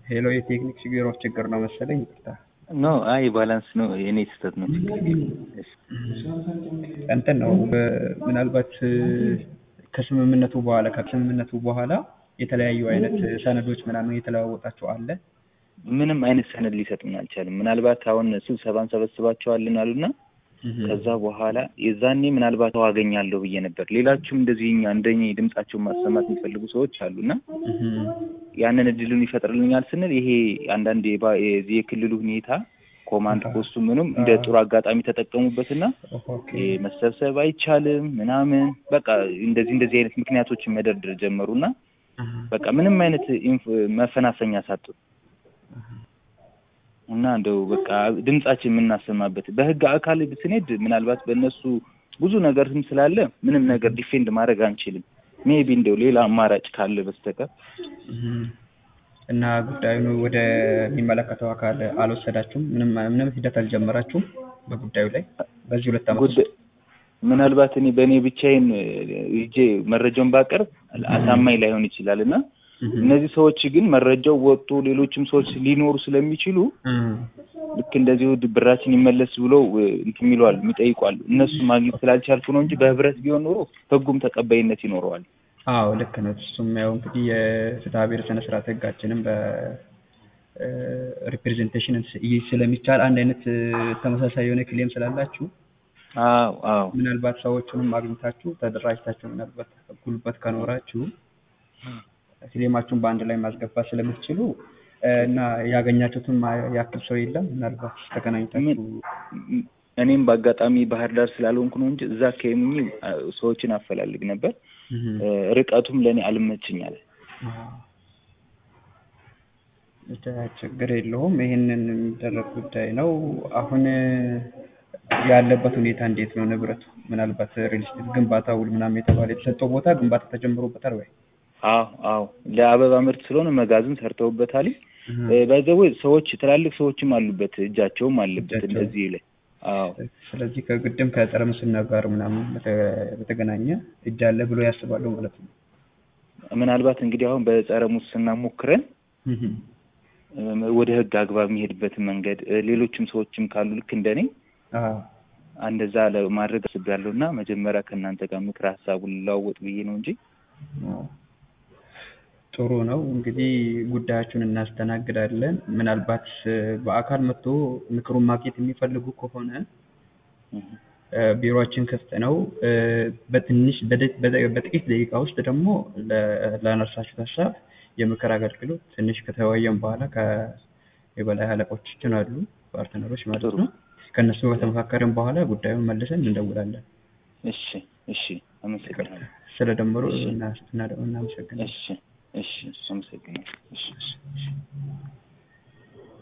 ሄሎ የቴክኒክ ችግሮች ችግር ነው መሰለኝ ይቅርታ ኖ አይ ባላንስ ነው የኔ ስህተት ነው ችግር የለም። እሺ። እንትን ነው ምናልባት ከስምምነቱ በኋላ ከስምምነቱ በኋላ የተለያዩ አይነት ሰነዶች ምናምን የተለዋወጣቸው አለ ምንም አይነት ሰነድ ሊሰጡን አልቻለም። ምናልባት አሁን ስብሰባ እንሰበስባቸዋለን አሉና ከዛ በኋላ የዛኔ ምናልባት ሰው አገኛለሁ ብዬ ነበር። ሌላችሁም እንደዚህ እኛ እንደኛ ድምጻቸውን ማሰማት የሚፈልጉ ሰዎች አሉና ያንን እድሉን ይፈጥርልኛል ስንል ይሄ አንዳንድ የባ- የዚህ የክልሉ ሁኔታ ኮማንድ ፖስቱ ምንም እንደ ጥሩ አጋጣሚ ተጠቀሙበትና ኦኬ ይሄ መሰብሰብ አይቻልም ምናምን በቃ እንደዚህ እንደዚህ አይነት ምክንያቶችን መደርደር ጀመሩና በቃ ምንም አይነት ኢንፎ- መፈናፈኛ ሳጡ እና እንደው በቃ ድምጻችን የምናሰማበት በህግ አካል ስንሄድ ምናልባት በእነሱ ብዙ ነገርም ስላለ ምንም ነገር ዲፌንድ ማድረግ አንችልም። ሜቢ እንደው ሌላ አማራጭ ካለ በስተቀር እና ጉዳዩን ወደ የሚመለከተው አካል አልወሰዳችሁም? ምንም ምንም ሂደት አልጀመራችሁም በጉዳዩ ላይ በዚህ ሁለት ዓመት ውስጥ? ጉዳይ ምናልባት እኔ በእኔ ብቻዬን ሂጄ መረጃውን ባቀርብ አሳማኝ ላይሆን ይችላል እና እነዚህ ሰዎች ግን መረጃው ወጥቶ ሌሎችም ሰዎች ሊኖሩ ስለሚችሉ እም፣ ልክ እንደዚሁ ብራችን ይመለስ ብለው እንትን የሚለዋል የሚጠይቋል። እነሱ ማግኘት ስላልቻልኩ ነው እንጂ በህብረት ቢሆን ኖሮ ህጉም ተቀባይነት ይኖረዋል። አዎ ልክ ነው። እሱም ያው እንግዲህ የፍትሐ ብሔር ስነ ስርዓት ህጋችንም በሪፕሬዘንቴሽን ስለሚቻል አንድ አይነት እ፣ ተመሳሳይ የሆነ ክሌም ስላላችሁ አዎ አዎ ምናልባት ሰዎቹንም አግኝታችሁ ተደራጅታችሁ ምናልባት ጉልበት ከኖራችሁ ክሌማችሁን በአንድ ላይ ማስገባት ስለምትችሉ እ፣ እና ያገኛችሁትን ማ- ያክል ሰው የለም ምናልባት ተገናኝታችሁ ም- እኔም በአጋጣሚ ባህር ዳር ስላልሆንኩ ነው እንጂ እዛ ከሚኝ ሰዎችን አፈላልግ ነበር። እም፣ እ፣ ርቀቱም ለእኔ አልመችኛል። አዎ። ብቻ ችግር የለውም። ይህንን የሚደረግ ጉዳይ ነው። አሁን ያለበት ሁኔታ እንዴት ነው? ንብረቱ ምናልባት ሪል ስቴት ግንባታ ውል ምናምን የተባለ የተሰጠው ቦታ ግንባታ ተጀምሮበታል ወይ? አዎ አዎ ለአበባ ምርት ስለሆነ መጋዘን ሰርተውበታል። ባይዘዌ ሰዎች ትላልቅ ሰዎችም አሉበት እጃቸውም አለበት እጃቸው። እንደዚህ ላይ አዎ ስለዚህ ከግድም ከጸረ ሙስና ጋር ምናምን በተ- በተገናኘ እጅ አለ ብሎ ያስባሉ ማለት ነው። ምናልባት እንግዲህ አሁን በጸረ ሙስና ሞክረን እህም። እም፣ ወደ ህግ አግባብ የሚሄድበትን መንገድ እ፣ ሌሎችም ሰዎችም ካሉ ልክ እንደኔ አዎ እንደዛ ለማድረግ አስቤያለሁ እና መጀመሪያ ከእናንተ ጋር ምክር ሀሳቡን ልለዋወጥ ብዬ ነው እንጂ አዎ። ጥሩ ነው እንግዲህ ጉዳያችሁን እናስተናግዳለን። ምናልባት እ፣ በአካል መጥቶ ምክሩን ማግኘት የሚፈልጉ ከሆነ እህ፣ እ፣ ቢሮአችን ክፍት ነው። እ፣ በትንሽ በደ- በደ- በጥቂት ደቂቃ ውስጥ ደግሞ ለ- ላነሳችሁት ሀሳብ የምክር አገልግሎት ትንሽ ከተወያየን በኋላ ከየበላይ አለቆቻችን አሉ ፓርትነሮች ማለት ጥሩ። ነው። ከእነሱ ከተመካከርን በኋላ ጉዳዩን መልሰን እንደውላለን። እሺ እሺ አመሰግናለሁ ስለ ደመሩ እሺ። እናመሰግናለን። እሺ እሺ አመሰግናለሁ እሺ እሺ።